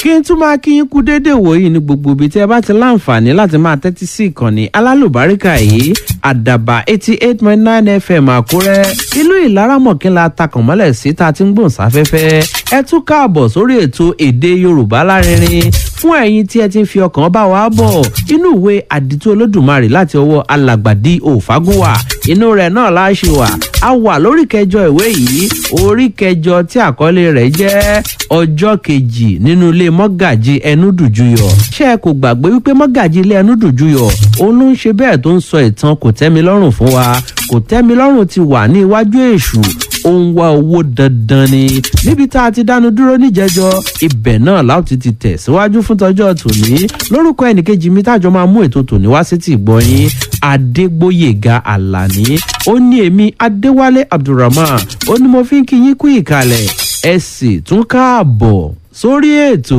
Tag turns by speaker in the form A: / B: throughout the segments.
A: kí n tún máa kí yín kú déédéé wòyí ní gbogbo ibi tí ẹ bá ti láǹfààní láti máa tẹ́tí sí ìkànnì alálùbáríkà yìí àdàbà eighty eight point nine fm àkúrẹ́ ìlú ìlaramọ̀kínla takànmọ́lẹ̀ sí ta ti ń gbòǹ sáfẹ́fẹ́ ẹ tún káàbọ̀ sórí ètò èdè yorùbá lárinrin fún ẹ̀yin tí ẹ ti ń fi ọkàn bá wa bọ̀ inú ìwé àdìtú olódùmarè láti ọwọ́ alàgbàdì òfagúnwà inú rẹ̀ náà láṣẹ wà a wà lórí kẹjọ ìwé yìí orí kẹjọ tí àkọlé rẹ̀ jẹ́ ọjọ́ kejì nínú ilé mọ́gàjì ẹnúdùjúyọ̀ ṣé ẹ kò gbàgbé wípé mọ́gàjì ilé ẹnúdùjúyọ̀ òun ló ń ṣe bẹ́ẹ̀ tó ń sọ ìtàn kò tẹ́mi lọ́rùn fún wa kò tẹ́mi lọ́rùn ti wà ní iwájú èṣù ó ń wá owó dandan ni níbi tá a ti dánu dúró níjẹjọ ibẹ̀ náà láti ti tẹ̀ síwájú fún tọjọ́ tòní lórúkọ ẹnìkejì mi tájọ máa mú ètò tòní wá sí ti gbọ́yìn adégbòyèga àlàní ó ní èmi adéwálé abdulrahman ó ní mo fi ń kí yín kú ìkàlẹ̀ ẹ sì tún káàbọ̀ sórí ètò.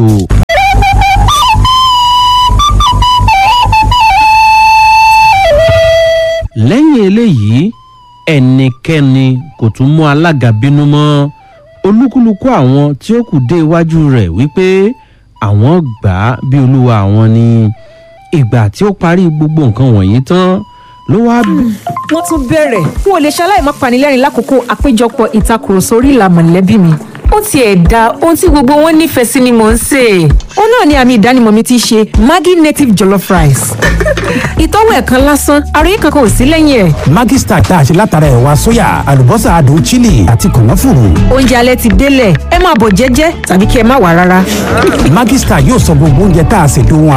A: lẹ́yìn eléyìí ẹnikẹ́ni kò tún mú alága bínú mọ́ olúkúlùkù àwọn tí ó kù dé iwájú rẹ̀ wípé àwọn gbà á bí olúwa àwọn ni ìgbà tí ó parí gbogbo nǹkan wọ̀nyí tán ló wá.
B: wọ́n tún bẹ̀rẹ̀ n ò lè ṣaláì má panilẹ́rìn lákòókò àpéjọpọ̀ ìtakùrọ̀sọ orí ìlà mọ̀lẹ́bí mi ó tiẹ̀ da ohun tí gbogbo wọn nífẹ̀ẹ́ sí ni mò ń sè é. ó náà ni àmì ìdánimọ̀ mi ti ṣe maggi native jollof rice. ìtọ́wò ẹ̀kan lásán àròyé kankan ò sí lẹ́yìn ẹ̀.
C: Maggi Star tá a ṣe látara ẹ̀wà sóyà àlùbọ́sà adùn chili àti kànáfùrù.
B: oúnjẹ alẹ́ ti délẹ̀ ẹ máa bọ̀ jẹ́jẹ́ tàbí kí ẹ má wà rárá.
C: Maggi Star yóò sọ gbogbo oúnjẹ tá a ṣe dùn